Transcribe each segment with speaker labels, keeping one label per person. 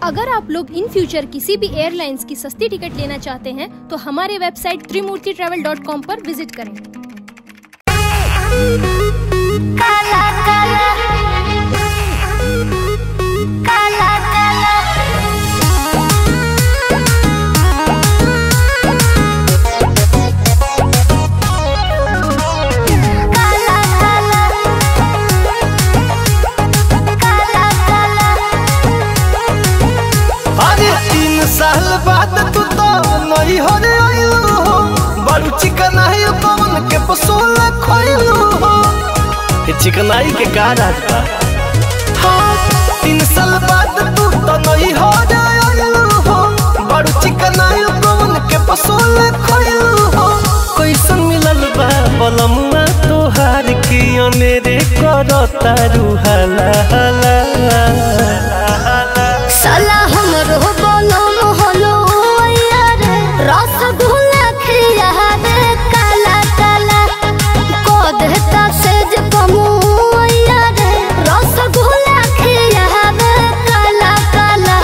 Speaker 1: अगर आप लोग इन फ्यूचर किसी भी एयरलाइंस की सस्ती टिकट लेना चाहते हैं तो हमारे website Trimurti travel dot com पर विजिट करें
Speaker 2: काला काला काला काला काला काला काला काला
Speaker 3: अरे तीन साल बाद तू तो नई हो रे आइलू हो बड़ू चिकनाई कौन के पसोल खोइलू हो ये चिकनाई के का राज बा हाँ, तीन साल बाद तू तो नई हो रे आइलू हो बड़ू चिकनाई कौन के पसोल खोइलू हो कैसन मिलल बा बलमुआ तोहार की अनेरे करता रूहाला हाला
Speaker 2: साला हमरो बनम हलो यार रसगुल्ला खिया रे काला काला को देता सेज कमु यार रसगुल्ला खिया रे काला काला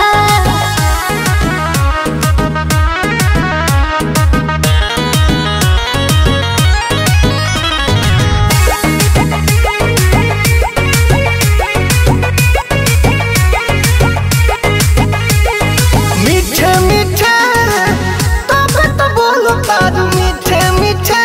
Speaker 3: मीठे मीठे तब तो बोलो तारू मीठे मीठे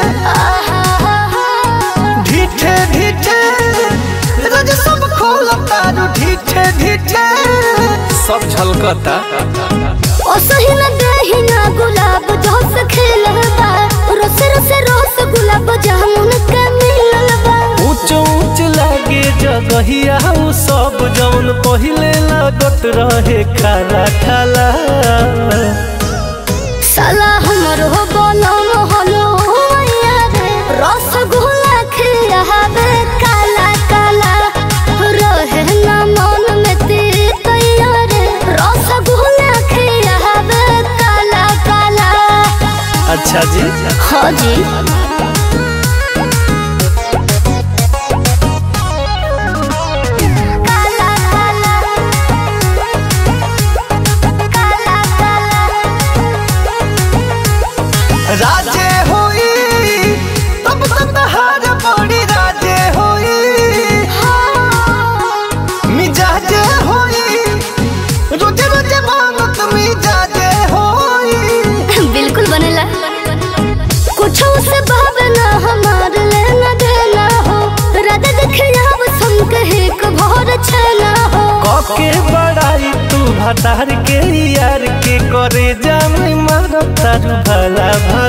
Speaker 3: ढीठे ढीठे रोज सब खोलो तारू ढीठे ढीठे सब झलकता
Speaker 2: ओ सही न देही ना गुलाब जोस खिलबा रस रस रस गुलाब जामुन के मिलबा
Speaker 3: ऊंच ऊंच लागे जगहिया उ सब जौन पहिले लागत रहे खाला खाला
Speaker 2: साला हमरो बनम हलो यार रसगुल्ला खियाबे काला काला रहे ना मन में तीत यार रसगुल्ला खियाबे काला काला
Speaker 3: अच्छा जी
Speaker 2: हाँ जी काला काला काला काला
Speaker 3: राजे होई तब तो तहार बड़ी राजे होई मिजाजे होई रोजे रोजे मांगत मिजाजे होई
Speaker 2: बिल्कुल बनेला कुछ से भावना हमार लेना देना हो राधा देखिया सम कहे को भोर छना हो
Speaker 3: कके बड़ाई तू भतार के यार के करे जामी मार तारू भला भला